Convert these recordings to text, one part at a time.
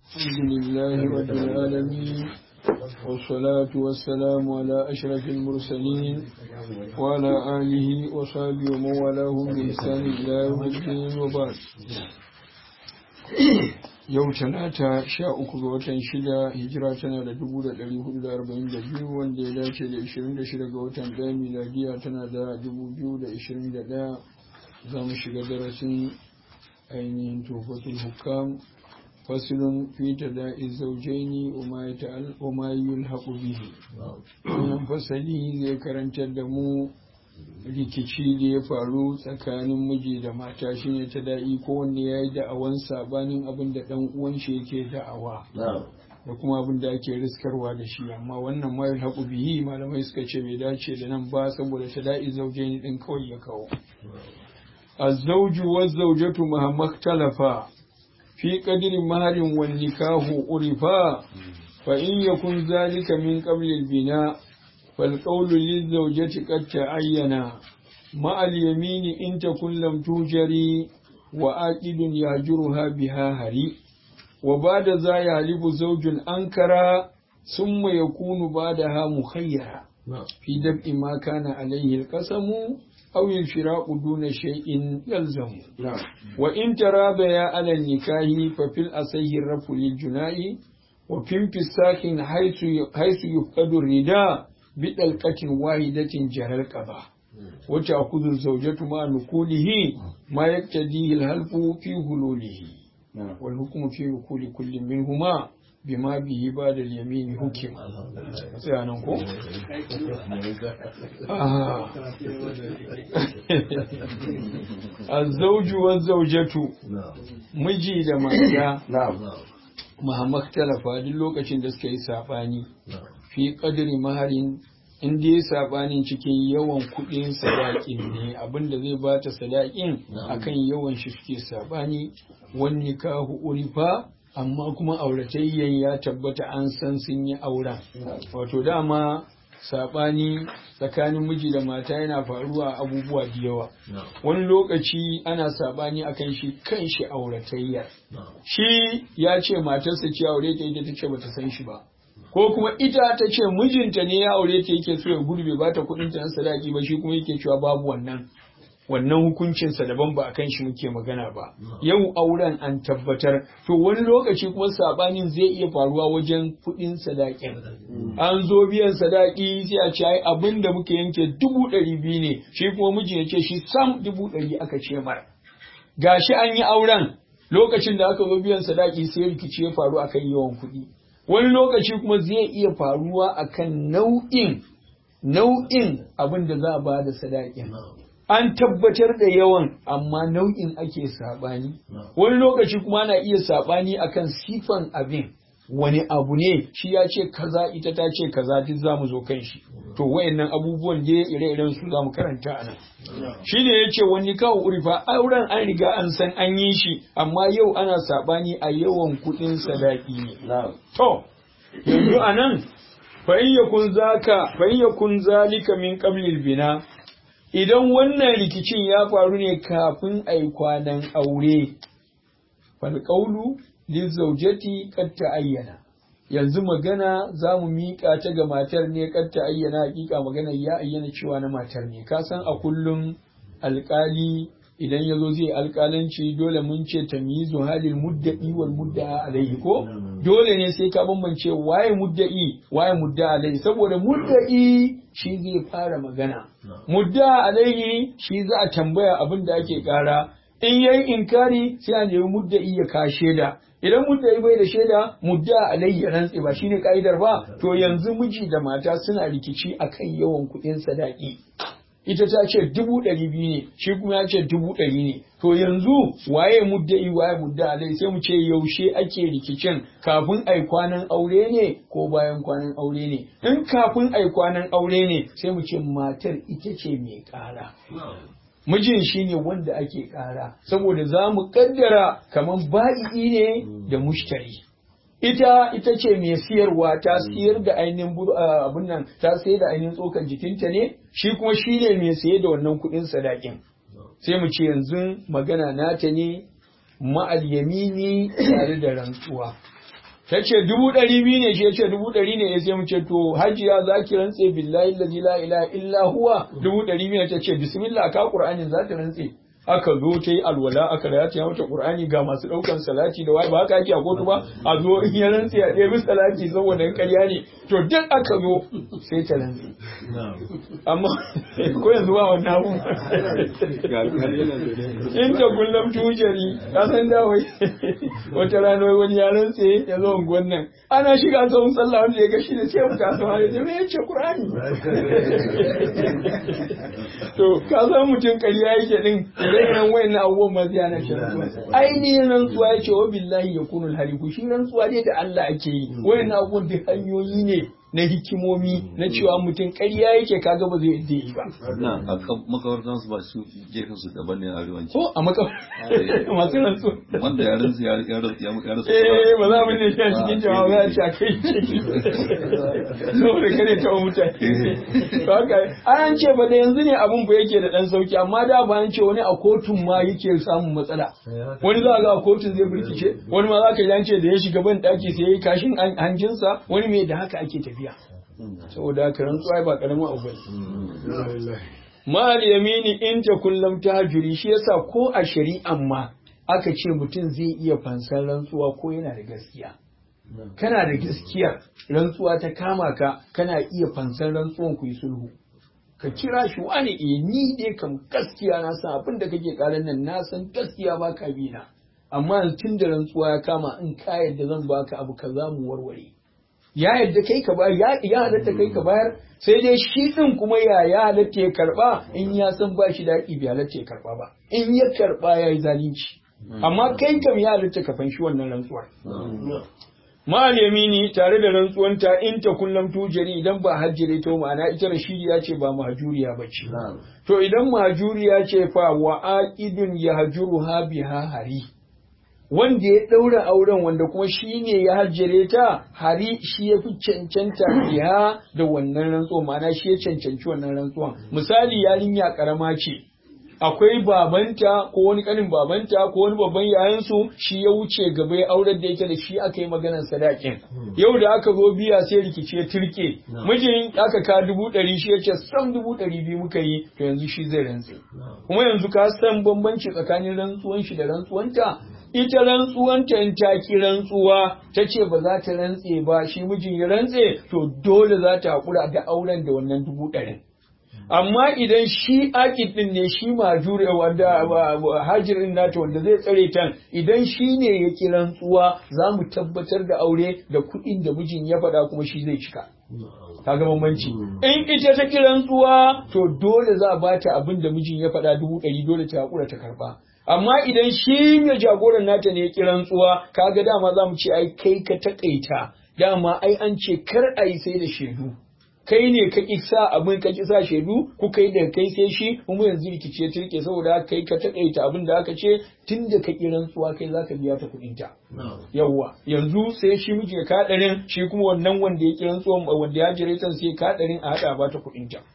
الحمد لله رب العالمين والصلاة والسلام على أشرف المرسلين وعلى آله وصحبه ومن والاهم بإحسان إلى يوم الدين وبعد yau talata sha uku ga watan shida hijira tana da dubu da ɗari hudu da arba'in da biyu wanda ya dace da ishirin da shida ga watan ɗaya miladiya tana da dubu biyu da ishirin da ɗaya za mu shiga darasin ainihin tofatul hukam fasilun fi tada'i zaujaini wa ma yulhaqu bihi wannan fasali zai karantar da mu rikici da ya faru tsakanin miji da mata shine ta da'i ko wanda ya yi da'awan sabanin abin da dan uwan shi yake da'awa da kuma abin da ake riskarwa da shi amma wannan ma yulhaqu bihi malamai suka ce bai dace da nan ba saboda ta da'i zaujaini din kawai ya kawo الزوج والزوجة مهما اختلفا في قدر مهر والنكاح عرفا فإن يكن ذلك من قبل البناء فالقول للزوجة قد تعينا مع اليمين إن تكن لم توجري وآكد يهجرها بها هري وبعد ذا يهلب زوج أنكرا ثم يكون بعدها مخيرا في دفء ما كان عليه القسم أو الفراق دون شيء يلزم نعم. وإن تراضيا على النكاح ففي الأصح الرفع للجناء وفي انفساخ حيث حيث يفقد الرداء بطلقة واحدة جرى القضاء وتأخذ الزوجة مع نقوله ما يقتضيه الهلف في هلوله والحكم في نقول كل منهما bima bihi ba da yamini hukim tsayanan ko? azzauju wa zaujatu miji da mata Muhammad talafa duk lokacin da suka yi saɓani fi ƙadiri maharin in dai saɓanin cikin yawan kuɗin sadaƙin ne abinda zai ba ta sadaƙin akan yawan shi suke saɓani wani kahu urifa amma kuma auratayyan ya tabbata an san sun yi auren wato dama saɓani tsakanin miji da mata yana faruwa abubuwa da yawa wani lokaci ana saɓani akan shi kan shi auratayyar shi ya ce matarsa ce aure ta ita ta ce bata san shi ba ko kuma ita ta ce mijinta ne ya aure ta yake so ya gurbe ba ta kuɗin ta na sadaki ba shi kuma yake cewa babu wannan wannan hukuncinsa daban ba a kan shi muke magana ba yau auren an tabbatar to wani lokaci kuma sabanin zai iya faruwa wajen kuɗin sadakin an zo biyan sadaki sai a ce ai abin da muka yanke dubu ɗari biyu ne shi kuma miji ya ce shi sam dubu ɗari aka ce mara gashi an yi auren lokacin da aka zo biyan sadaki sai rikici ya faru akan yawan kuɗi wani lokaci kuma zai iya faruwa akan nau'in nau'in abin da za a ba da sadakin an tabbatar da yawan amma nau'in ake saɓani wani lokaci kuma ana iya saɓani akan sifan abin wani abu ne shi ya ce kaza ita ta ce kaza duk za mu zo kan shi to wayannan abubuwan da ire-iren su za mu karanta a nan shi ne ya ce wani kawo urifa auren an riga an san an yi shi amma yau ana saɓani a yawan kuɗin sadaki ne to yanzu a nan fa in yakun zaka fa in yakun zalika min qablil bina idan wannan rikicin ya faru ne kafin a yi kwanan aure falƙaulu lizaujati kad ayyana yanzu magana za mu miƙa ta ga matar ne kad ayyana hakika magana ya ayyana cewa na matar ne ka san a kullum alƙali idan ya zo zai alƙalanci dole mun ce tamyizu halil mudda'i wal mudda'a alaihi ko dole ne sai ka bambance waye mudda'i waye mudda'a alaihi saboda mudda'i shi zai fara magana mudda'a alaihi shi za a tambaya abin da ake kara in yayi inkari sai a nemi mudda'i ya ka shaida idan mudda'i bai da shaida mudda'a alaihi ya rantse ba shine ka'idar ba to yanzu miji da mata suna rikici akan yawan kuɗin sadaki ita ta ce dubu ɗari biyu ne shi kuma ya ce dubu ɗari ne to yanzu waye mudda'i waye mudda alai sai mu ce yaushe ake rikicin kafin ai kwanan aure ne ko bayan kwanan aure ne in kafin ai kwanan aure ne sai mu ce matar ita ce mai ƙara mijin shine wanda ake ƙara saboda za mu kaddara kamar ba'i'i ne da mushtari ita ita ce mai siyarwa ta siyar da ainihin abun nan ta sayar da ainihin tsokan jikinta ne shi kuma shi ne mai saye da wannan kuɗin sadakin sai mu ce yanzu magana nata ne ma'al yamini tare da rantsuwa ta ce dubu ɗari biyu ne shi ya ce dubu ɗari ne ya sai mu ce to hajiya za ki rantse billahi lazi la ilaha illa huwa dubu ɗari biyu ta ce bismillah ka qur'anin za ta rantse aka zo ta yi alwala aka raya ta mata qur'ani ga masu ɗaukan salati da waye ba haka ake a kotu ba a zo in ya rantse a ɗebi salati saboda in ƙarya ne to duk aka zo sai ta rantse amma ko yanzu ba wannan abu in ta kullum tujari ka san da wai wata rana wani ya rantse ya zo unguwan nan ana shiga tsawon sallah wanda ya ga shi da ce mu kasuwa ya ce me yace qur'ani to ka san mutum ƙarya yake din irin wayan abubuwan ma zai ana shi ainihin rantsuwa ya ce wa billahi ya kunul haliku shi rantsuwa dai da Allah ake yi wayan abubuwan duk hanyoyi ne na hikimomi na cewa mutum ƙarya yake kaga ba zai yadda yi ba. Na a makabartan su ba su gefen su daban ne a arewanci. Ko a makabartan masu rantsu. Wanda ya rantsu ya ya rantsu ya ya rantsu. Eh ba za mu ne shi a cikin jama'a za a ci a kai ciki. Saboda kare ta mutane. To haka an ce ba da yanzu ne abun ba yake da dan sauki amma da ba an ce wani a kotun ma yake samun matsala. Wani za ga a kotun zai birkice wani ma za ka ji an ce da ya shiga ban daki sai ya yi kashin hanjinsa wani mai da haka ake tafiya. tafiya saboda haka rantsuwa ba karamin abu bane mal yamini in ta kullum ta hajuri shi yasa ko a shari'an ma aka ce mutum zai iya fansar rantsuwa ko yana da gaskiya kana da gaskiya rantsuwa ta kama ka kana iya fansar rantsuwan ku yi sulhu ka kira shi wani eh ni dai kam gaskiya na san abin da kake karan nan na san gaskiya ba ka bi na amma tun da rantsuwa ya kama in ka yadda zan baka abu kaza mu warware ya yadda kai ka bayar ya halatta kai ka bayar sai dai shi din kuma ya ya halatta ya karba in ya san ba shi daɗi bai halatta ya karba ba in ya karba ya yi zalunci amma kai kam ya halatta ka fanshi wannan rantsuwar ma'al yamini tare da rantsuwanta in ta kullum tujari idan ba hajjire ta ma'ana ita rashidiya ce ba mahjuriya ba ce to idan mahjuriya ce fa wa aqidun yahjuruha biha hari wanda ya ɗaura auren wanda kuma shi ne ya hajjare ta hari shi ya fi cancanta biya da wannan rantsuwan ma'ana shi ya cancanci wannan rantsuwan misali yarinya karama ce akwai babanta ko wani kanin babanta ko wani babban yayansu shi ya wuce gaba ya aurar da ita da shi aka yi maganar sadakin yau da aka zo biya sai rikici ya turke mijin aka ka dubu ɗari shi ya ce sam dubu ɗari biyu muka yi to yanzu shi zai rantse kuma yanzu ka san bambanci tsakanin rantsuwan shi da rantsuwanta ita rantsuwanta in ta ki rantsuwa ta ce ba za ta rantse ba shi mijin ya rantse to dole za ta haƙura da auren da wannan dubu ɗarin amma idan shi akid din ne shi majure wanda hajirin nata wanda zai tsare ta idan shi ne ya ki rantsuwa za mu tabbatar da aure da kuɗin da mijin ya faɗa kuma shi zai cika kaga bambanci in ita ta ki rantsuwa to dole za a bata abin da mijin ya faɗa dubu ɗari dole ta haƙura ta karɓa amma idan shi ne jagoran nata ne ya ki rantsuwa kaga dama za mu ce ai kai ka taƙaita dama ai an ce kar a yi sai da shaidu kai ne ka sa abin ka sa shaidu ku kai da kai sai shi kuma yanzu rikice turke saboda kai ka takaita abin da aka ce tun da ka kiran tsuwa kai zaka biya ta kuɗin ta yawwa yanzu sai shi miji ya kaɗarin shi kuma wannan wanda ya kiran tsuwan wanda ya jire tan sai kaɗarin a haɗa ba ta kuɗin ta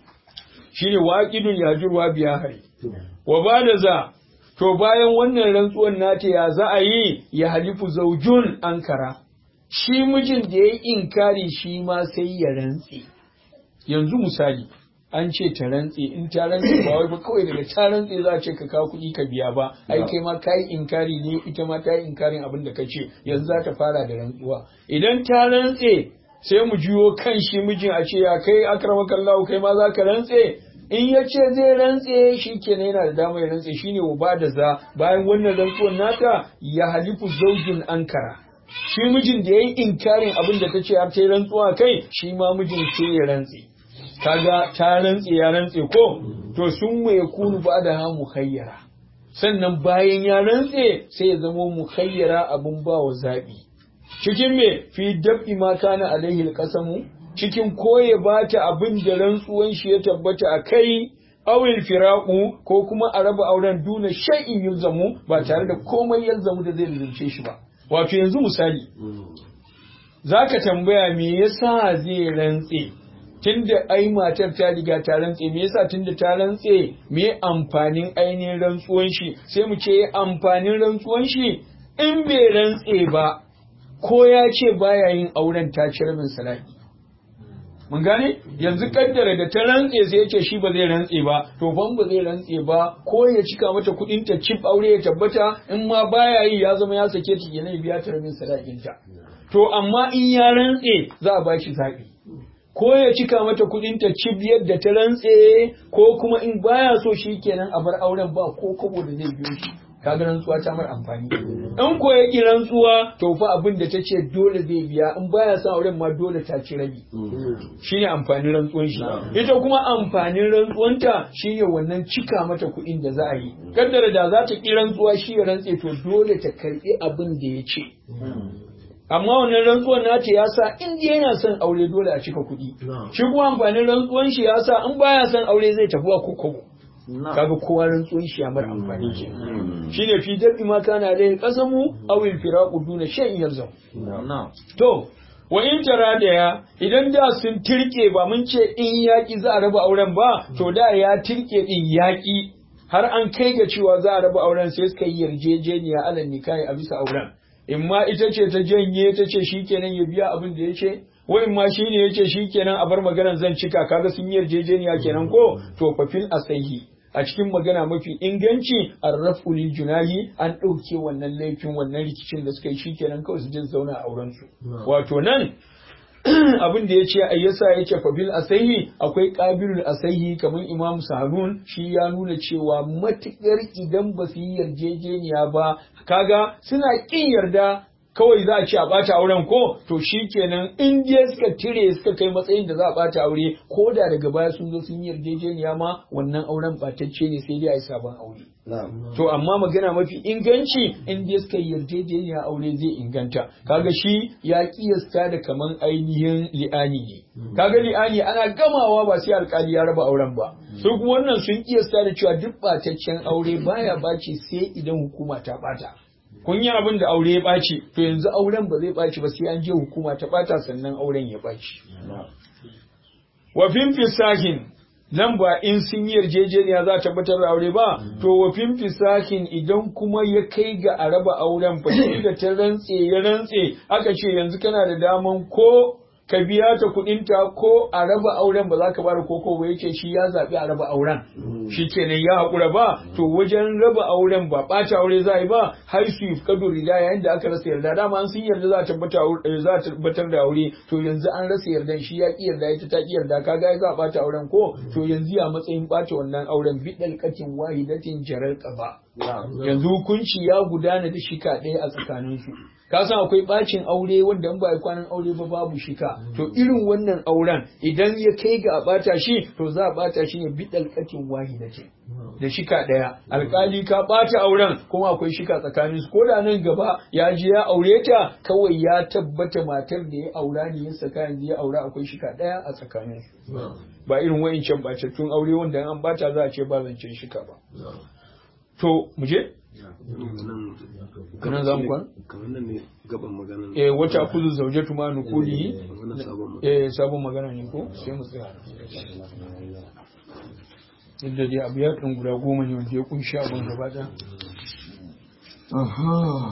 shine waqidun yajurwa biya hari wa ba da za to bayan wannan rantsuwan nata ya za a yi ya halifu zaujun ankara shi mijin da ya yi inkari shi ma sai ya rantse yanzu misali an ce ta rantse in ta rantse ba wai ba kawai daga ta rantse za a ce ka kawo kuɗi ka biya ba ai kai ma ka yi inkari ne ita ma ta yi inkarin abin da ka ce yanzu za ta fara da rantsuwa idan ta rantse sai mu juyo kan shi mijin a ce ya kai akramakallahu kai ma za ka rantse in ya ce zai rantse shi kenan yana da damar ya rantse shine wa ba da za bayan wannan rantsuwan nata ya halifu zaujin ankara shi mijin da ya yi inkarin abin da ta ce har ta yi rantsuwa kai shi ma mijin sai ya rantse kaga ta rantse ya rantse ko to sun mai kunu ba da ha mukhayyara sannan bayan ya rantse sai ya zama mukhayyara abin ba wa zaɓi cikin me fi dab'i ma kana alaihi alqasamu cikin koye ba ta abin da rantsuwan shi ya tabbata a kai awil firaku ko kuma a raba auren duna shay'in yulzamu ba tare da komai yalzamu da zai lalace shi ba wato yanzu misali za ka tambaya me yasa zai rantse tunda ai matar ta riga ta rantse me yasa tunda ta rantse me amfanin ainihin rantsuwan shi sai mu ce amfanin rantsuwan shi in bai rantse ba ko ya ce baya yin auren ta ci rabin sadaki mun gane yanzu kaddara da ta rantse sai ya ce shi ba zai rantse ba to ban ba zai rantse ba ko ya cika mata kuɗin ta cif aure ya tabbata in ma baya yi ya zama ya sake ta kenan ya biya ta rabin sadakin ta to amma in ya rantse za a bashi zaɓi ko ya cika mata kuɗin ta cif yadda ta rantse ko kuma in baya so shi kenan a bar auren ba ko kobo da zai biyo shi kaga rantsuwa ta mar amfani in ko ya ki rantsuwa to fa abin da ta ce dole zai biya in baya son auren ma dole ta ci rabi shine amfanin rantsuwan shi ita kuma amfanin rantsuwanta shine wannan cika mata kuɗin da za a yi kaddara da za ta ki rantsuwa shi ya rantse to dole ta karbi abin da ya ce amma wannan rantsuwan nata ya sa in dai yana son aure dole a cika kuɗi shi kuma amfanin rantsuwan shi ya sa in baya son aure zai tafi wa kokobo kaga kowa rantsuwan shi ya mara amfani ke shine fi dabi ma kana da kasamu aw il firaqu duna shay'in yalzam to wa in tara da ya idan da sun tirke ba mun ce in yaki za a raba auren ba to da ya tirke din yaki har an kai ga cewa za a raba auren sai suka yi yarjejeniya alal nikahi a bisa auren in ma ita ce ta janye ta ce shikenan ya biya abin da ya ce wa'in ma shi ne ya ce shikenan a bar maganar zan cika kaga sun yi yarjejeniya kenan ko to fafil asahi a cikin magana mafi inganci arrafu lil junahi an ɗauke wannan laifin wannan rikicin da suka yi shikenan kawai su je zauna a auren su wato nan abin da ya ce ayyasa yake fabil asahi akwai qabilul asahi kamar imam sahanun shi ya nuna cewa matukar idan ba su yi yarjejeniya ba kaga suna kin yarda kawai za a ce a bata auren ko to shi kenan in dai suka tire suka kai matsayin da za a bata aure ko da daga baya sun zo sun yi yarjejeniya ma wannan auren batacce ne sai dai a yi sabon aure to amma magana mafi inganci in dai suka yi yarjejeniya aure zai inganta kaga shi ya kiyasta da kaman ainihin li'ani ne kaga li'ani ana gamawa ba sai alkali ya raba auren ba su kuma wannan sun kiyasta da cewa duk bataccen aure baya bace sai idan hukuma ta bata kun yi abin da aure ya ɓaci to yanzu auren ba zai ɓaci ba sai an je hukuma ta ɓata sannan auren ya ɓaci wa fisahin nan ba in sun yi yarjejeniya za a tabbatar da aure ba to wa fisahin idan kuma ya kai ga a raba auren fa da ta rantse ya rantse aka ce yanzu kana da daman ko ka biya ta kuɗin ta ko a raba auren ba za ka bada koko ba yace shi ya zaɓi a raba auren shi kenan ya haƙura ba to wajen raba auren ba ɓata aure za a yi ba har su yi kado rida yayin da aka rasa yarda dama an sun yarda za a tabbatar da aure to yanzu an rasa yardan shi ya ƙi yarda ita ta ƙi yarda kaga za a ɓata auren ko to yanzu ya matsayin ɓata wannan auren bidal katin wahidatin jarar ƙaba yanzu hukunci ya gudana da shika ɗaya a tsakaninsu ka san akwai bacin aure wanda in ba a kwanan aure ba babu shika to irin wannan auren idan ya kai ga a bata shi to za a bata shi ne bidal katin wahida ce da shika daya alkali ka bata auren kuma akwai shika tsakanin su koda nan gaba ya je ya aure ta kawai ya tabbata matar da ya aura ne ya saka yanzu ya aura akwai shika daya a tsakanin su ba irin wayancan batattun aure wanda an bata za a ce ba zancen shika ba to mu je kanan zamu kwan kamar nan ne gaban magana eh wata kuzu zaujatu ma nukuli eh sabon magana ne ko sai mu tsaya inda dai abu ya guda goma ne wanda ya kunshi abin gaba ɗaya